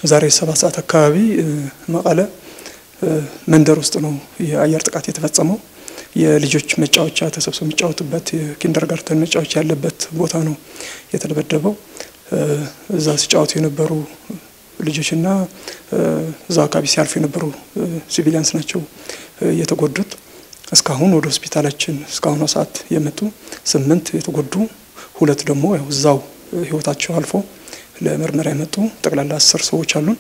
ዛሬ ሰባት ሰዓት አካባቢ መቀለ መንደር ውስጥ ነው የአየር ጥቃት የተፈጸመው። የልጆች መጫወቻ ተሰብስበው የሚጫወቱበት የኪንደርጋርተን መጫወቻ ያለበት ቦታ ነው የተደበደበው። እዛ ሲጫወቱ የነበሩ ልጆችና እዛ አካባቢ ሲያልፉ የነበሩ ሲቪሊያንስ ናቸው የተጎዱት። እስካሁን ወደ ሆስፒታላችን እስካሁኗ ሰዓት የመጡ ስምንት የተጎዱ ሁለት ደግሞ ያው እዛው ህይወታቸው አልፎ ለምርመራ የመጡ ጠቅላላ አስር ሰዎች አሉን።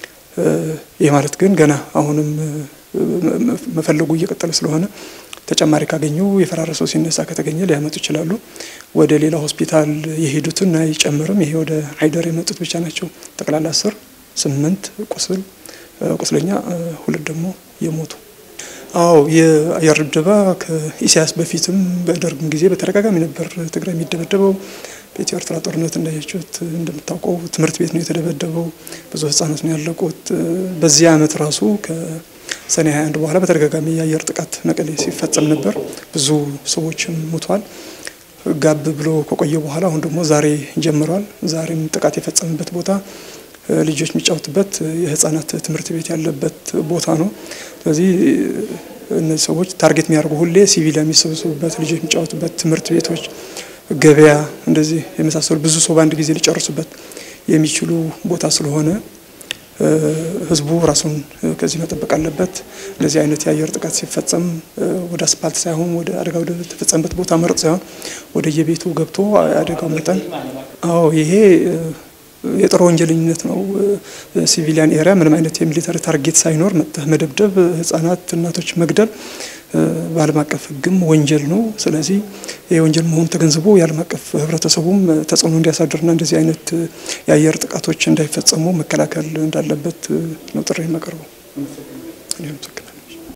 ይህ ማለት ግን ገና አሁንም መፈለጉ እየቀጠለ ስለሆነ ተጨማሪ ካገኙ የፈራረሰው ሲነሳ ከተገኘ ሊያመጡ ይችላሉ። ወደ ሌላ ሆስፒታል የሄዱትን አይጨምርም። ይሄ ወደ አይደር የመጡት ብቻ ናቸው። ጠቅላላ አስር ስምንት ቁስል ቁስለኛ ሁለት ደግሞ የሞቱ አዎ የአየር ድብደባ ከኢሳያስ በፊትም በደርግም ጊዜ በተደጋጋሚ ነበር ትግራይ የሚደበደበው። በኢትዮ ኤርትራ ጦርነት እንዳያችሁት እንደምታውቀው ትምህርት ቤት ነው የተደበደበው። ብዙ ህጻናት ነው ያለቁት። በዚህ አመት ራሱ ከሰኔ 21 በኋላ በተደጋጋሚ የአየር ጥቃት መቀሌ ሲፈጸም ነበር። ብዙ ሰዎችም ሙቷል። ጋብ ብሎ ከቆየ በኋላ አሁን ደግሞ ዛሬ ጀምሯል። ዛሬም ጥቃት የፈጸመበት ቦታ ልጆች የሚጫወቱበት የህጻናት ትምህርት ቤት ያለበት ቦታ ነው። ስለዚህ እነዚህ ሰዎች ታርጌት የሚያደርጉ ሁሌ ሲቪሊያን የሚሰበሰቡበት ልጆች የሚጫወቱበት ትምህርት ቤቶች፣ ገበያ፣ እንደዚህ የመሳሰሉ ብዙ ሰው በአንድ ጊዜ ሊጨርሱበት የሚችሉ ቦታ ስለሆነ ህዝቡ ራሱን ከዚህ መጠበቅ አለበት። እንደዚህ አይነት የአየር ጥቃት ሲፈጸም ወደ አስፓልት ሳይሆን ወደ አደጋ ወደ ተፈጸመበት ቦታ መረጥ ሳይሆን ወደ የቤቱ ገብቶ አደጋው መጠን አዎ ይሄ የጦር ወንጀለኝነት ነው። ሲቪሊያን ኤሪያ ምንም አይነት የሚሊተሪ ታርጌት ሳይኖር መጥተህ መደብደብ፣ ህጻናት፣ እናቶች መግደል በዓለም አቀፍ ህግም ወንጀል ነው። ስለዚህ ይህ ወንጀል መሆኑ ተገንዝቦ የዓለም አቀፍ ህብረተሰቡም ተጽዕኖ እንዲያሳድርና እንደዚህ አይነት የአየር ጥቃቶች እንዳይፈጸሙ መከላከል እንዳለበት ነው ጥሪ የማቀርበው።